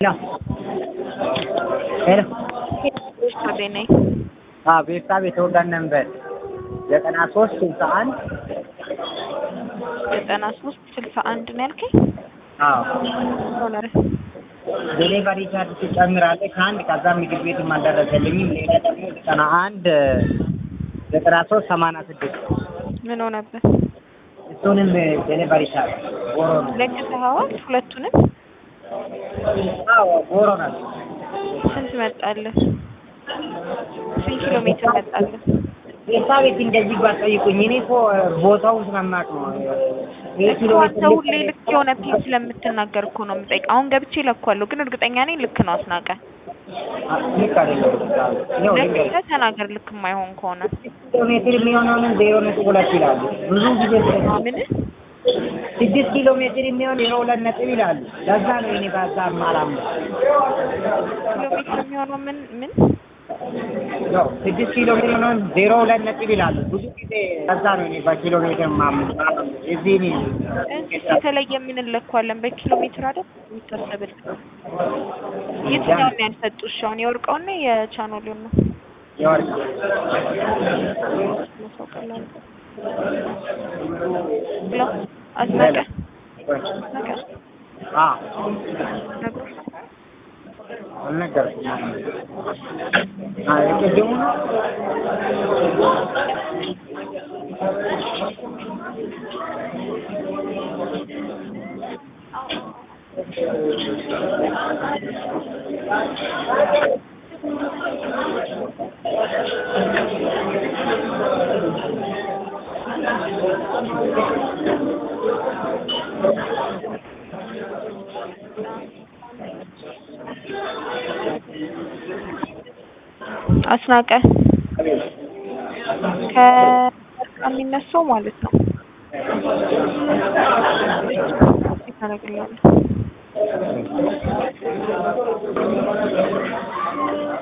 ሄሎ ቤርሳቤ ነኝ። አዎ ቤርሳቤ የተወዳጅ ነበር ዘጠና ሶስት ስልሳ አንድ ዘጠና ሶስት ስልሳ አንድ ነው ያልከኝ? አዎ ሆነ ዴሊቨሪ ቻርጅ ትጨምራለህ ከአንድ ከዛ ምግብ ቤትም አልደረሰልኝም። ሌላ ደግሞ ዘጠና አንድ ዘጠና ሶስት ሰማንያ ስድስት ምን ሆነብህ? እሱንም ዴሊቨሪ ቻርጅ ጎሮ ነው። ለግሰኸዋል? ሁለቱንም አዎ ጎሮ ናቸው። ስንት መጣልህ? ስንት ኪሎ ሜትር መጣልህ? ቤርሳቤት እንደዚህ ባትጠይቁኝ እኔ እኮ ቦታውን ስለማውቅ ነው። ይሄ ኪሎ እኮ ሜትር አንተ ሁሌ ልክ የሆነ ፒን ስለምትናገር እኮ ነው የምጠይቅ። አሁን ገብቼ ለኳለሁ፣ ግን እርግጠኛ ነኝ ልክ ነው አስናቀ። ልክ አይደለም። ይኸው ልንገርህ ለክተህ ተናገር ልክ የማይሆን ከሆነ ኪሎ ሜትር የሚሆነውን ዜሮ ነጥብ ሁለት ይላሉ። ብዙ ጊዜ ምን ስድስት ኪሎ ሜትር የሚሆን ዜሮ ሁለት ነጥብ ይላሉ። ለዛ ነው እኔ በዛ አላምነው። ኪሎ ሜትር የሚሆነው ምን ምን ያው ስድስት ኪሎ ሜትር የሚሆነውን ዜሮ ሁለት ነጥብ ይላሉ። ብዙ ጊዜ ለዛ ነው እኔ በኪሎ ሜትር ማምነው። እዚህ እኔ እንስ የተለየ ምን እንለኳለን? በኪሎ ሜትር አይደል የሚታሰብል? የትኛውን ነው ያልሰጡሽ? አሁን የወርቀውን ነው የቻኖሌውን ነው? የወርቅ ሰው ቀላል ብሎ አስናቀ አስናቀ አ ነግሮሽ ነው? አልነገርኩም። አ የቅድሙ ነው አስናቀ ከወርቅ የሚነሳው ማለት ነው። ታደርግላለህ